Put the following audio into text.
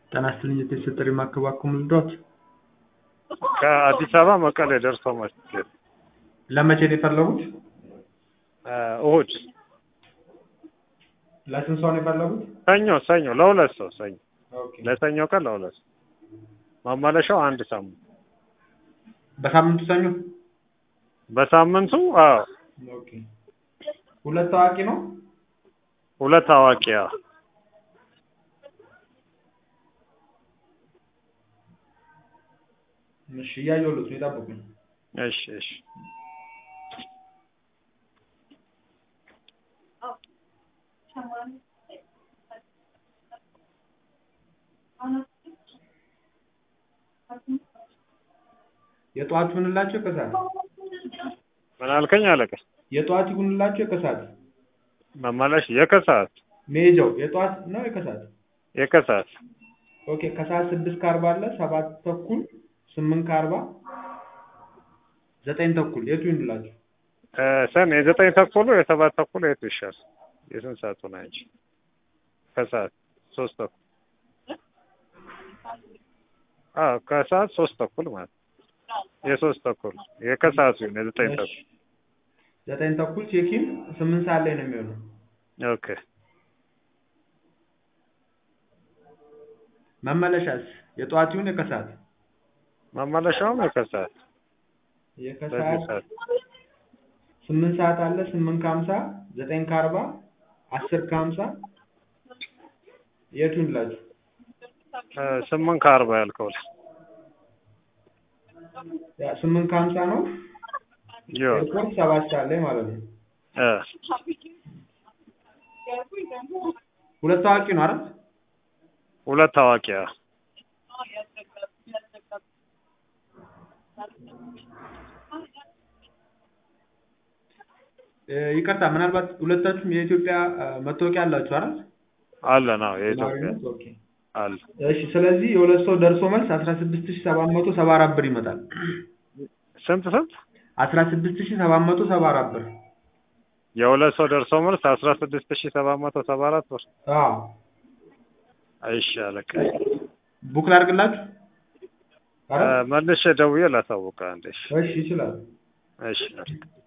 ጤና ይስጥልኝ የቴስት ጥሪ ማከባከም ልዶት ከአዲስ አበባ መቀሌ ደርሶ መስጊድ ለመቼ ነው የፈለጉት? እሁድ ለስንት ሰው ነው የፈለጉት? ሰኞ ሰኞ ለሁለት ሰው ሰኞ ኦኬ ለሰኞ ቀን ለሁለት ሰው ማመለሻው አንድ ሳምንት በሳምንቱ ሰኞ በሳምንቱ አዎ ኦኬ ሁለት ታዋቂ ነው ሁለት አዋቂ አዎ እሺ እያየሁለት ነው የጠብቁኝ እሺ እሺ የጠዋት ይሁንላቸው የከሰዓት ምን አልከኝ አለቀ የጠዋት ይሁንላቸው የከሰዓት መመለሽ የከሰዓት መሄጃው የጠዋት ነው የከሰዓት የከሰዓት ኦኬ ከሰዓት ስድስት ከአርባ አለ ሰባት ተኩል ስምንት ከአርባ ዘጠኝ ተኩል የቱ ይሁንላችሁ ሰን የዘጠኝ ተኩሉ የሰባት ተኩሉ የቱ ይሻል የስንት ሰዓቱ ነው እንጂ ከሰዓት ሶስት ተኩል አዎ ከሰዓት ሶስት ተኩል ማለት የሶስት ተኩል የከሰዓቱ ይሁን የዘጠኝ ተኩል ዘጠኝ ተኩል ቼኪን ስምንት ሰዓት ላይ ነው የሚሆነው ኦኬ መመለሻስ የጠዋት ይሁን የከሰዓት መመለሻውም የከሰዓት በዚህ የከሰዓት ሰዓት ስምንት ሰዓት አለ ስምንት ከሀምሳ ዘጠኝ ከአርባ አስር ከሀምሳ የቱ ይሁንላችሁ ስምንት ከአርባ ያልከው ላይ ያ ስምንት ከሀምሳ ነው ይኸው ኤርፖርት ሰባት ሰዓት ላይ ማለት ነው እ ሁለት ታዋቂ ነው አይደል ሁለት ታዋቂ አዎ እ ይቅርታ ምናልባት ሁለታችሁም የኢትዮጵያ እ መታወቂያ አላችሁ አይደል አለን አዎ የኢትዮጵያ ነዋሪነት? ኦኬ አለ እሺ ስለዚህ የሁለት ሰው ደርሶ መልስ አስራ ስድስት ሺህ ሰባት መቶ ሰባ አራት ብር ይመጣል ስንት ስንት አስራ ስድስት ሺህ ሰባት መቶ ሰባ አራት ብር የሁለት ሰው ደርሶ መልስ አስራ ስድስት ሺህ ሰባት መቶ ሰባ አራት ብር አዎ እሺ አለቃ ቡክ ላድርግላችሁ እ መልሼ ደውዬ ላሳውቅህ አንዴ እሺ እሺ ይችላል እሺ